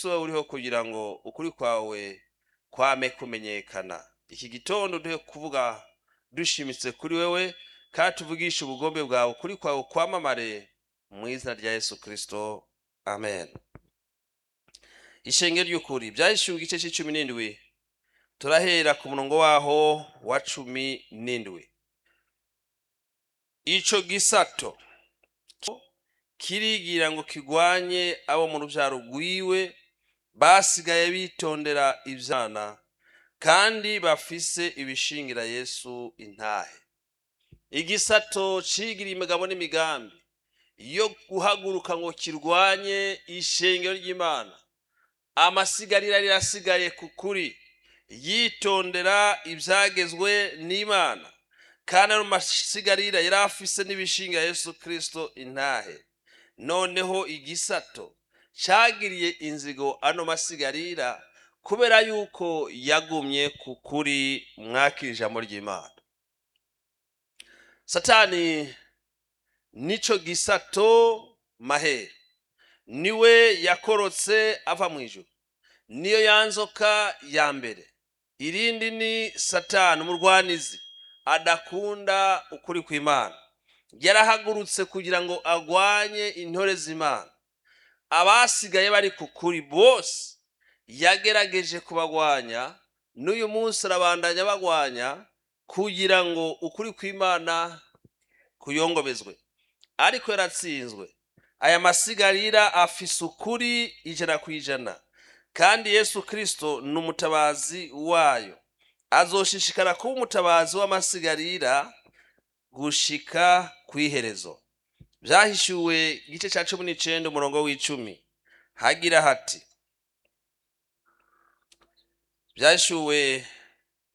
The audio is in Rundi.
kristo uriho kugira ngo ukuri kwawe kwame kumenyekana iki gitondo duhe kuvuga dushimitse kuri wewe kandi tuvugishe ubugombe bwawe ukuri kwawe kwamamare mu izina rya yesu kristo amen ishenge ry'ukuri byahishuwe igice cy'icumi n'indwi turahera ku murongo waho wa cumi n'indwi ico gisato kirigira ngo kigwanye abo mu rubyaro rwiwe basigaye bitondera ivyana kandi bafise ibishingira yesu intahe igisato cigira imigabo n'imigambi yo guhaguruka ngo kirwanye ishengero ry'imana amasigarira rirasigaye ku kuri yitondera ibyagezwe n'imana kandi ayo masigarira yari afise n'ibishinga yesu kirisito intahe noneho igisato cyagiriye inzigo ano masigarira kubera yuko yagumye ku kuri mwakira ijambo ry'imana satani nico gisato mahere niwe yakorotse ava mu ijuru niyo yanzoka ya mbere irindi ni satani umurwanizi adakunda ukuri kw'imana yarahagurutse kugira ngo agwanye intore z'imana abasigaye bari ku kuri bose yagerageje kubagwanya n'uyu munsi arabandanya bagwanya kugira ngo ukuri kw'imana kuyongobezwe ariko yaratsinzwe aya masigarira afise ukuri ijana ku ijana kandi yesu kirisito ni umutabazi wayo azoshishikara kuba umutabazi w'amasigarira gushika ku iherezo byahishuwe igice cya cumi n'icenda umurongo w'icumi hagira hati byahishuwe